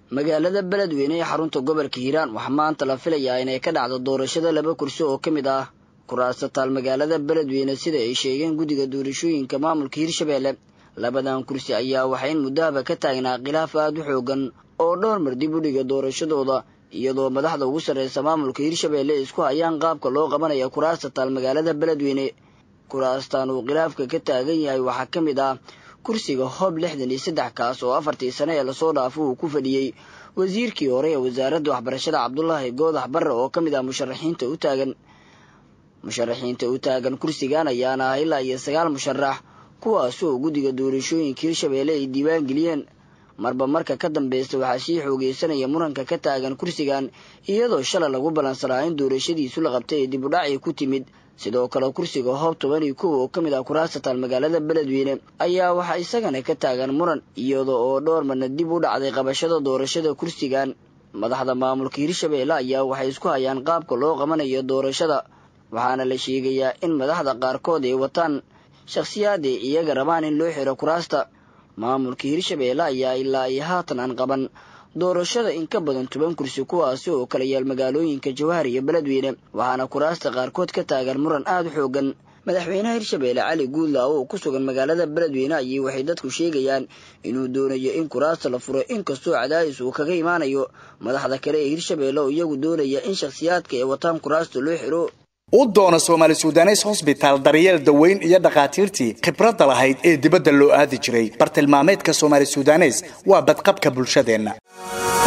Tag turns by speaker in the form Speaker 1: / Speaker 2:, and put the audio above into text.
Speaker 1: magaalada beledweyne ee xarunta gobolka hiiraan waxaa maanta la filayaa inay ka dhacdo doorashada laba kursi oo ka mid ah kuraasta taal magaalada beledweyne sida ay sheegeen guddiga doorashooyinka maamulka hirshabeelle labadan kursi ayaa waxaa in muddahaba ka taagnaa khilaaf aada u xoogan oo dhowr mar dib u dhiga doorashadooda iyadoo madaxda ugu sarreysa maamulka hirshabeelle isku hayaan qaabka loo qabanaya kuraasta taal magaalada beledweyne kuraastan uu khilaafka ka taagan yahay waxaa ka mid ah kursiga hoob lixdan iyo saddex kaas oo afartii sane ee lasoo dhaafo uu ku fadhiyey wasiirkii hore ee wasaaradda waxbarashada cabdulaahi goodax barre oo ka mid ah musharaxiinta u taagan musharaxiinta u taagan kursigan ayaana ah ilaa iyo sagaal musharax kuwaas oo guddiga doorashooyinka hirshabeelle ay diiwaan geliyeen marba marka ka dambeysta waxaa sii xoogeysanaya muranka ka taagan kursigan iyadoo shalay lagu ballansanaa in doorashadiisu la qabtay ee dib u dhacay ku timid sidoo kale kursiga hoob toban iyo kow oo ka mid ah kuraasta taal magaalada beledweyne ayaa waxaa isagana ka taagan muran iyada oo dhowr marna dib u dhacday qabashada doorashada kursigan madaxda maamulka hirshabeelle ayaa waxay isku hayaan qaabka loo qabanayo doorashada waxaana la sheegayaa in madaxda qaarkood ay wataan shakhsiyaad ay iyaga rabaan in loo xiro kuraasta maamulka hirshabeelle ayaa ilaa iyo haatan aan qaban doorashada in ka badan toban kursi kuwaasi oo kala yaal magaalooyinka jawhar iyo beledweyne waxaana kuraasta qaarkood ka taagan muran aada u xoogan madaxweynaha hirshabeelle cali guudlaawo oo ku sugan magaalada beledweyne ayay waxay dadku sheegayaan inuu doonayo in kuraasta la furo inkastoo cadaadis uu kaga imaanayo madaxda kale ee hirshabeelle oo iyagu doonaya in shakhsiyaadka ay wataan kuraasta loo xiro
Speaker 2: u doona soomaali sudanes hosbitaal daryeel daweyn iyo dhakhaatiirtii khibradda lahayd ee dibadda loo aadi jiray bartilmaameedka soomaali sudanes waa badqabka bulshadeenna